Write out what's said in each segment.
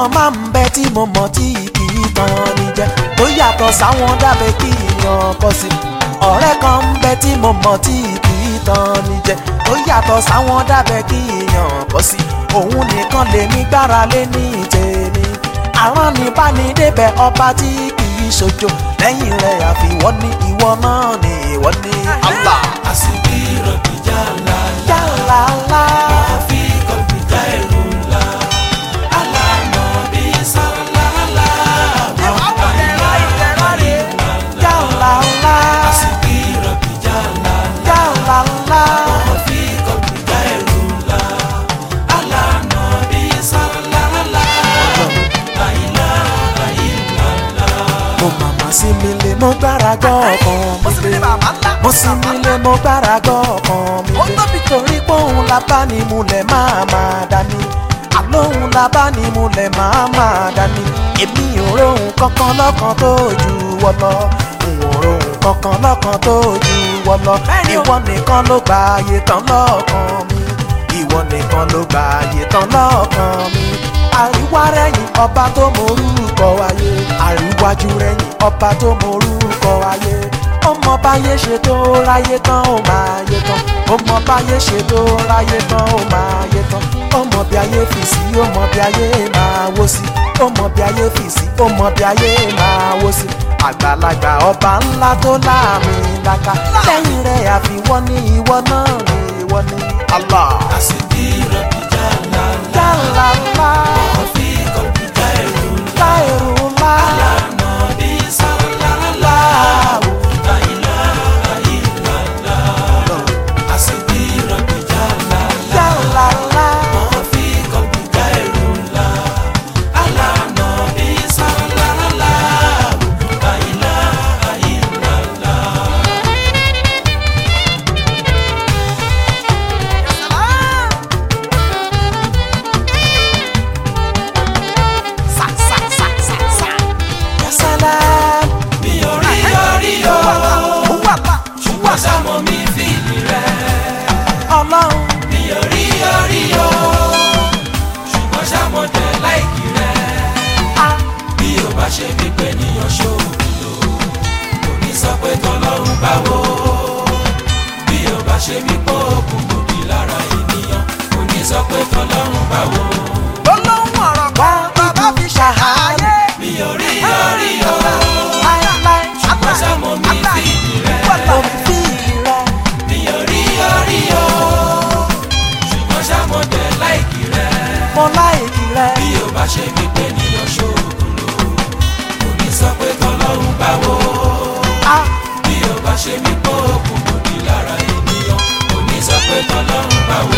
kan máa ń bẹ tí mo mọ̀ tí kì í tàn ní jẹ tó yàtọ̀ sáwọn dábẹ́ kí èèyàn kọ sí ọ̀rẹ́ kan ń bẹ tí mo mọ̀ tí kì í tàn ní jẹ tó yàtọ̀ sáwọn dábẹ́ kí èèyàn kọ sí òun nìkan lèmi gbára lé ní tèmi àrán ní bá ní débẹ̀ ọba tí kì í ṣojo lẹ́yìn rẹ̀ àfiwọ́ ní ìwọ náà ní ìwọ ní Allah. àsìkí rọ̀bì jàlá yàrá ńlá fi kọ̀mpútà ẹ̀rù ńlá alánà bí sàlálà yàrá ńlá àsìkí rọ̀bì jàlá yàrá ńlá. fi kọ̀mpútà ẹ̀rù ńlá alánà bí sàlálà àyìnlá àyìnlá. mo màmá sí mi lé mo gbára gbọ́ ọkàn mi lé mo sí mi lé mo gbára gbọ́ ọkàn mi lé torí pé òun la bá ní mulẹ̀ máa máa dání àlóhùn la bá ní mulẹ̀ máa máa dání èmi ò róhùn kankan lọ́kàn tó ju wọ́ lọ n ò róhùn kankan lọ́kàn tó ju wọ́ lọ ìwọ nìkan ló gba ayé tán lọ́kàn mi ìwọ nìkan ló gba ayé tán lọ́kàn mi àríwá rẹ̀yìn ọba tó morúkọ ayé àríwájú rẹ̀yìn ọba tó morúkọ ayé ọmọ báyé ṣe tó ráyé tán ó máa yé tán ọmọ báyé ṣe tó ráyé tán ó máa yé tán ọmọ bí ayé fi sí ọmọ bí ayé máa wó sí ọmọ bí ayé fi sí ọmọ bí ayé máa wó sí àgbàlagbà ọba ńlá tó láàmì laka lẹ́yìn rẹ̀ àfiwọ́ ní ìwọ náà ní ìwọ ní Allah. àsìkí rọ̀bì jàlá yàrá ńlá fi kọ̀mpútà ẹ̀rù ńlá láìrú ńlá alánà bí sàlálà àyìnlá àyìnlá. àsìkí rọ̀bì jàlá yàrá ńlá. fi kọ̀mpútà ẹ̀rù ńlá alánà bí sàlálà àyìnlá àyìnlá. Yasalam. mi ò rí orí o ṣùgbọ́n sámọ mi fìlì rẹ̀. Ọlọ́run mi ò rí orí o ṣùgbọ́n sámọ tẹ̀ láìkì rẹ̀. á bí o bá ṣe bí pé níyàn ṣòògùn lò kò ní sọ pé tọlọ́run báwo. bí o bá ṣe bí pé òògùn kò di lára ènìyàn kò ní sọ pé tọlọ́run báwo. olóhùn ọ̀rọ̀ kan bàbá fi ṣàhàyè. mi ò rí orí o láéláé ṣùgbọ́n sámọ mi fìlì rẹ̀. mo fi rẹ̀ mi ò rí orí o ṣùgbọ́n sámọ tẹ̀ láìkì rẹ̀. mo láìkì rẹ̀. bí o bá ṣe bí pé níyàn ṣòògùn lò kò ní sọ pé tọlọ́run báwo. á bí o bá ṣe bí pé òògùn kò di lára ènìyàn kò ní sọ pé tọlọ́run báwo.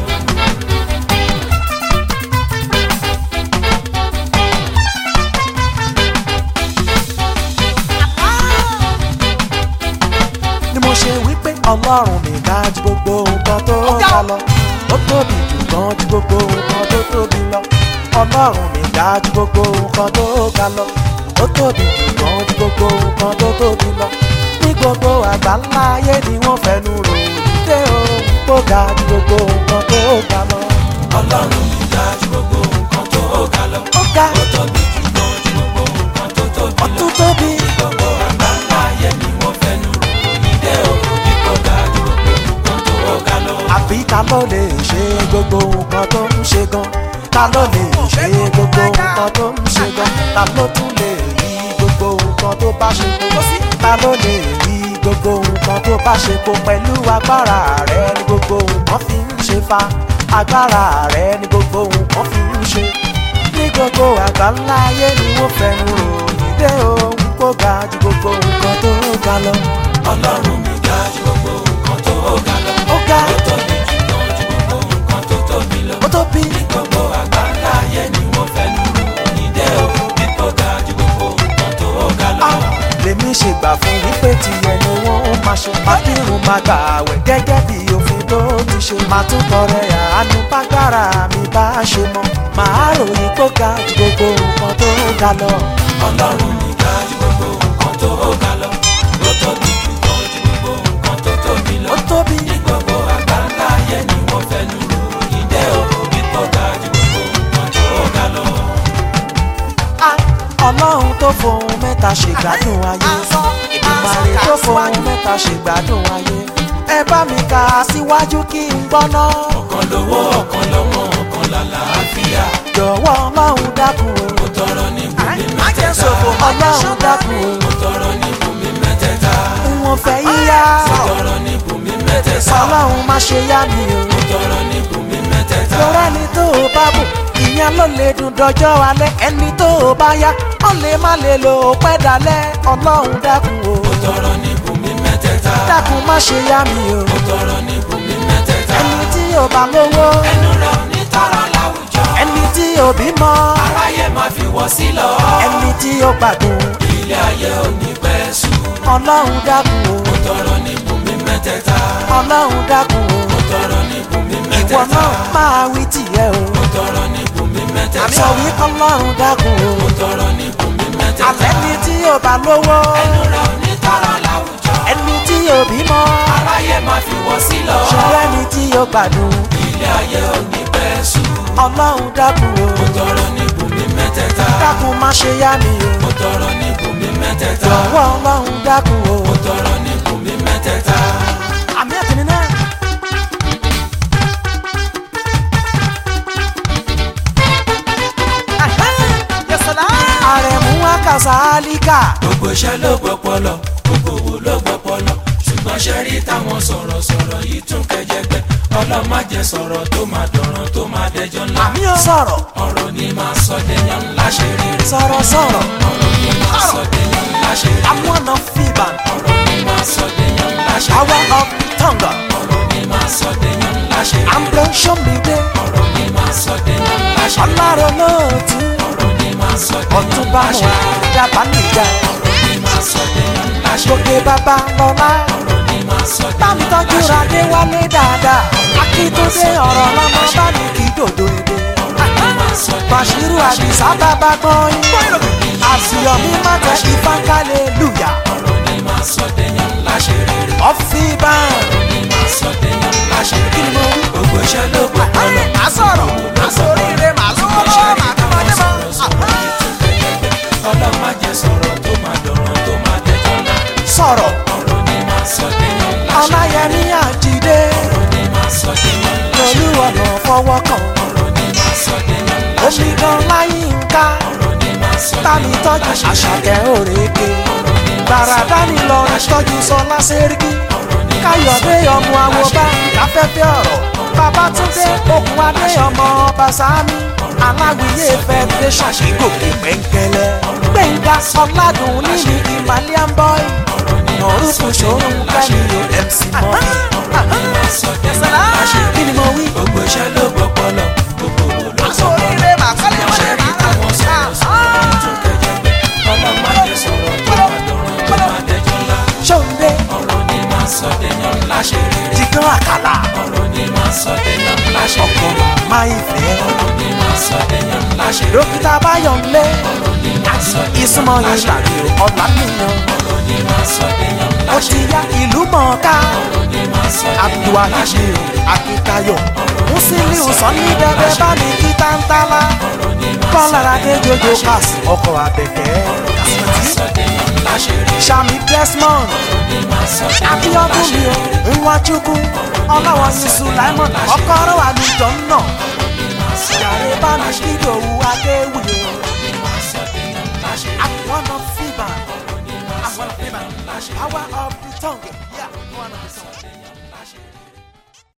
ni mo ṣe wípé ọlọ́run mi ga ju gbogbo nǹkan tó ga lọ. ó tóbi jù gan ju gbogbo nǹkan tó tóbi lọ. ọlọ́run mi ga ju gbogbo nǹkan tó ga lọ. ó tóbi jù gan ju gbogbo nǹkan tó tóbi lọ. ní gbogbo àgbáńlá ayé ni wọ́n fẹnu rò wípé òun kò ga ju gbogbo nǹkan tó ga lọ. ọlọ́run mi ga ju gbogbo nǹkan tó ga lọ. ó ga ó tóbi jù gan ju gbogbo nǹkan tó tóbi ó lọ. tún tóbi. gbogbo àgbáńlá ayé ni wọ́n fẹnu rò nídé o bí kò ga ju gbogbo nǹkan tó ga lọ. àbí ta ló lè ṣe gbogbo nǹkan tó ń ṣe gan ta ló lè ṣe gbogbo nǹkan tó ń ṣe gan ta ló tún lè rí gbogbo nǹkan tó bá ṣe kó ta ló lè rí gbogbo nǹkan tó bá ṣe kó pẹ̀lú agbára rẹ ni gbogbo nǹkan fi ń ṣe fa agbára rẹ ni gbogbo nǹkan fi ń ṣe ní gbogbo àgbáńlá ayé ni wọ́n fẹnu ròyìn dé ohun kó ga ju gbogbo nǹkan tó ga lọ ọlọ́run mi ga ju gbogbo nǹkan tó ga lọ. ó ga ó tóbi jù gan ju gbogbo nǹkan tó tóbi lọ. ó tóbi. gbogbo àgbáńlá ayé ni wọ́n fẹnu rò nídé o bí kò ga ju gbogbo nǹkan tó ga lọ. lèmi ṣe gbà fún wípé tiẹ̀ ni wọ́n máa ṣe mákìrún máa gbà àwẹ̀ gẹ́gẹ́ bí òfin tó ti ṣe máa tún tọrẹ àánú bágbára mi bá ṣe mọ́ màá ròyìn tó ga ju gbogbo nǹkan tó ga lọ. ọlọ́run mi ga ju gbogbo nǹkan tó ga lọ. ó tóbi jù gan ju gbogbo nǹkan tó tóbi lọ. ó tóbi gbogbo àgbáńlá ayé ni wọ́n fẹnu rò nídé o bí kò ga ju gbogbo nǹkan tó ga lọ. mẹ́ta ṣègbádùn ayé ìdùmarè tó fohùn mẹ́ta ṣègbádùn ayé ẹ bá mi kà á síwájú kí n gbọ́ná ọ̀kan lówó ọ̀kan lọ́mọ ọ̀kan làlàáfíà jọ̀wọ́ ọlọ́run dákun o mo tọrọ ní bùnmi mẹ́tẹ̀ẹ̀ta ọlọ́run dákun o mo tọrọ ní bùnmi mẹ́tẹ̀ẹ̀ta wọn fẹ́ yíyá mo tọrọ ní bùnmi mẹ́tẹ̀ẹ̀ta ọlọ́run má ṣe yá mi o mo tọrọ ní bùnmi mẹ́tẹ̀ẹ̀ta lọ́rẹ́ ni tó o bá bù ìyẹn ló lè dùn dọjọ́ alẹ́ ẹni tó o bá yá ó lè má lè lò ó pẹ́ dalẹ́ ọlọ́run dákun o mo tọrọ ní bùnmi mẹ́tẹ̀ẹ̀ta dákun má ṣe yá mi o mo tọrọ ní bùnmi mẹ́tẹ̀ẹ̀ta ẹni tí o bá lówó ẹnu rẹ̀ ò ní tọrọ láwùjọ ẹni tí o bímọ aráyé máa fi wọ́ sí lọ ẹni tí o gbádùn ilé ayé ò ní pẹ́ sùn ọlọ́run dákun o mo tọrọ ní bùnmi mẹ́tẹ̀ẹ̀ta ọlọ́run dákun o mo tọrọ ní bùnmi ìwọ mẹ́tẹ̀ẹ̀ta náà máa wí tìyẹ o mo tọrọ ní bùnmi mẹ́tẹ̀ẹ̀ta sọ wí ọlọ́run dákun o mo tọrọ ní bùnmi mẹ́tẹ̀ẹ̀ta àlẹ́ni tí o bá lówó ẹnu rẹ̀ ò ní tọrọ láwùjọ ẹni tí o bímọ aráyé máa fi wọ́ sí lọ ṣọlá ẹni tí o gbádùn ilé ayé ò ní pẹ́ sùn ọlọ́run dákun o mo tọrọ ní bùnmi mẹ́tẹ̀ẹ̀ta dákun má ṣe yá mi o mo tọrọ ní bùnmi mẹ́tẹ̀ẹ̀ta jọ̀wọ́ ọlọ́run dákun o. mo tọrọ ní bùnmi mẹ́tẹ̀ẹ̀ta àmì ẹ̀tìní náà. àrẹ̀mú akásálíkà gbogbo iṣẹ́ ló gbọ́pọlọ gbogbo owó ló gbọ́pọlọ ṣùgbọ́n ṣe rí táwọn sọ̀rọ̀sọ̀rọ̀ yìí tún kẹjẹgbẹ ọlọ́mọ jẹ sọ̀rọ̀ tó máa dọ̀ràn tó máa dẹjọ́ ńlá àmì ò sọ̀rọ̀ ọ̀rọ̀ ni máa sọ dẹyàn ńlá ṣe rere sọ̀rọ̀ sọ̀rọ̀ ọ̀rọ̀ ni máa sọ dẹyàn ńlá ṣe rere àwọn ọ̀nà fìbàn ọ̀rọ̀ ni máa sọ dẹyàn ńlá ṣe àwa rere of tongue ọ̀rọ̀ ni máa sọ dẹyàn ńlá ṣe rere àmbro sọ́mìdé ọ̀rọ̀ ni máa sọ dẹyàn ńlá ṣe rere ọlọ́run lóòtú ọ̀rọ̀ ni máa sọ dẹyàn ọ̀túnba ńlá ṣe wọn rere dábàá nìjà ọ̀rọ̀ ni máa sọ dẹyàn ńlá ṣe gòkè rere bàbá lọ́lá ọ̀rọ̀ ni máa sọ bámi dẹyàn tọ́jú ńlá ṣe radé rere wálé dáadáa akíntúndé ọ̀rọ̀ lọ́mọ bá ní kí dòdò èdè bàṣírù àdìsá bàbá gbọ́n yín àṣìyọ̀mí má tẹ̀ ìfánkálẹ̀ lùyà ọ̀rọ̀ ni máa sọ dẹyàn ńlá ṣe rere ọ̀fì bá ọ̀rọ̀ ni máa sọ dẹyàn ńlá ṣe rere gbogbo iṣẹ́ ló gbọ́pọlọ má sọ̀rọ̀ má sóríire má lówó lọ́wọ́ má tó máa dé mọ́. ọlọ́mọ jẹ sọ̀rọ̀ tó máa dọ̀ràn tó máa dẹjọ́ ńlá sọ̀rọ̀ ọ̀rọ̀ ni máa sọ dẹyàn ńlá ṣe rere ọláyẹmí àjídé ọ̀rọ̀ ni máa sọ dẹyàn ńlá ṣe lórí ọ̀nà fọwọ́ kan ọ̀rọ̀ ni máa sọ dẹyàn ńlá ṣe omi gan láyé ń ká ọ̀rọ̀ ni máa sọ tani dẹyàn tọ́jú ńlá ṣe àṣàkẹ́ òrèké gbàràdá ni lọ́rùn tọ́jú sọlá sẹ́ríkì káyọ̀dé ọmọ àwo bá káfẹ́fẹ́ ọ̀rọ̀ babatunde okùn adé ọmọ ọba sami aláwìyé federation ìgòkè pẹ́ńkẹ́lẹ́ gbẹ̀ngà ọ̀làdùn níbi himalayan boy nọ̀rùkù ṣòro kẹ́mi o mc mọ́bí. kí ni mo wí. gbogbo iṣẹ́ ló gbọ́pọlọ gbogbo owó ló aṣọ oríire màkọ́lé wọlé ṣe rí táwọn sọ̀rọ̀ sọ̀rọ̀ yìí tún kẹjẹgbẹ ọlọ́mọ jẹ sọ̀rọ̀ tó máa dọ̀ràn tó máa dẹjọ́ ńlá ṣóńdé ọ̀rọ̀ ni máa sọ dẹyàn ńlá ṣe rere jìgán àkàlà ọ̀rọ̀ ni máa sọ dẹyàn ńlá ṣe ọkọ̀ rere máa ìfẹ́ ọ̀rọ̀ ni máa sọ dẹyàn ńlá ṣe rere dókítà báyọ̀nlé ọ̀rọ̀ ni máa sọ ìsúnmọ́ dẹyàn ńlá ṣe ìgbàgbé rere ọ̀la nìyàn ọ̀rọ̀ ni máa sọ dẹyàn ńlá ó ṣe ti rere ya ìlú mọ̀ọ́ká ọ̀rọ̀ ni máa sọ dẹyàn ńlá ṣe abdulwahid rere akitayo musiliu sọni bẹbẹ bá mi kí tántálá ọ̀rọ̀ ni máa sọ kọ́láradé jojo pass ọkọ̀ abẹ̀kẹ́ sọ dẹyàn ńlá ṣe rere sami desmond ọ̀rọ̀ ni máa sọ dẹyàn ńlá abiodun ṣe mi o rere nwachukwu ọlọ́wọ́ ní sulaimon ọkọ̀rọ̀ àlùjọ náà yàrá bá mi kí lòwú adéwì o àwọn of fiba àwọn of fiba power of the tongue yeah one of the tongue.